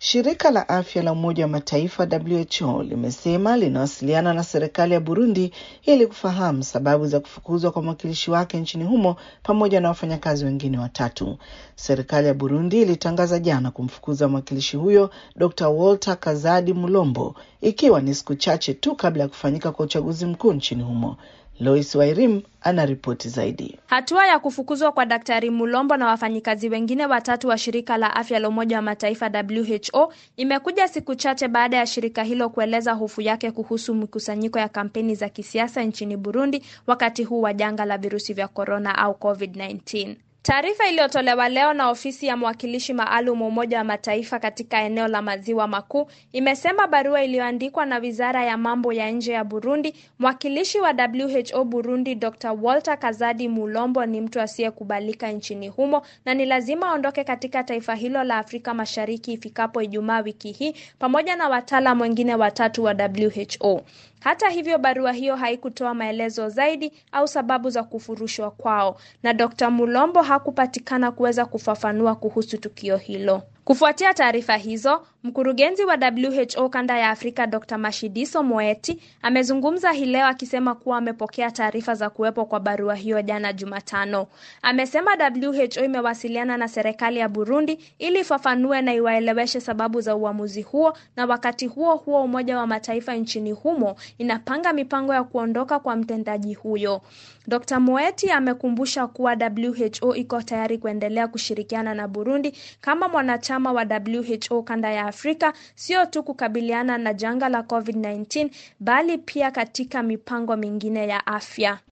Shirika la afya la Umoja wa Mataifa WHO limesema linawasiliana na serikali ya Burundi ili kufahamu sababu za kufukuzwa kwa mwakilishi wake nchini humo pamoja na wafanyakazi wengine watatu. Serikali ya Burundi ilitangaza jana kumfukuza mwakilishi huyo Dr. Walter Kazadi Mulombo ikiwa ni siku chache tu kabla ya kufanyika kwa uchaguzi mkuu nchini humo. Lois Wairim ana ripoti zaidi. Hatua ya kufukuzwa kwa Daktari Mulombo na wafanyikazi wengine watatu wa shirika la afya la Umoja wa Mataifa WHO imekuja siku chache baada ya shirika hilo kueleza hofu yake kuhusu mikusanyiko ya kampeni za kisiasa nchini Burundi wakati huu wa janga la virusi vya korona au COVID-19. Taarifa iliyotolewa leo na ofisi ya mwakilishi maalum wa Umoja wa Mataifa katika eneo la Maziwa Makuu imesema barua iliyoandikwa na Wizara ya Mambo ya Nje ya Burundi, mwakilishi wa WHO Burundi Dr. Walter Kazadi Mulombo ni mtu asiyekubalika nchini humo na ni lazima aondoke katika taifa hilo la Afrika Mashariki ifikapo Ijumaa wiki hii pamoja na wataalam wengine watatu wa WHO. Hata hivyo, barua hiyo haikutoa maelezo zaidi au sababu za kufurushwa kwao, na Dr. Mulombo hakupatikana kuweza kufafanua kuhusu tukio hilo. Kufuatia taarifa hizo, mkurugenzi wa WHO kanda ya Afrika Dr. Mashidiso Moeti amezungumza hii leo akisema kuwa amepokea taarifa za kuwepo kwa barua hiyo jana Jumatano. Amesema WHO imewasiliana na serikali ya Burundi ili ifafanue na iwaeleweshe sababu za uamuzi huo, na wakati huo huo Umoja wa Mataifa nchini humo inapanga mipango ya kuondoka kwa mtendaji huyo. Dr. Moeti amekumbusha kuwa WHO iko tayari kuendelea kushirikiana na Burundi kama mwanachama wa WHO kanda ya Afrika, sio tu kukabiliana na janga la COVID-19 bali pia katika mipango mingine ya afya.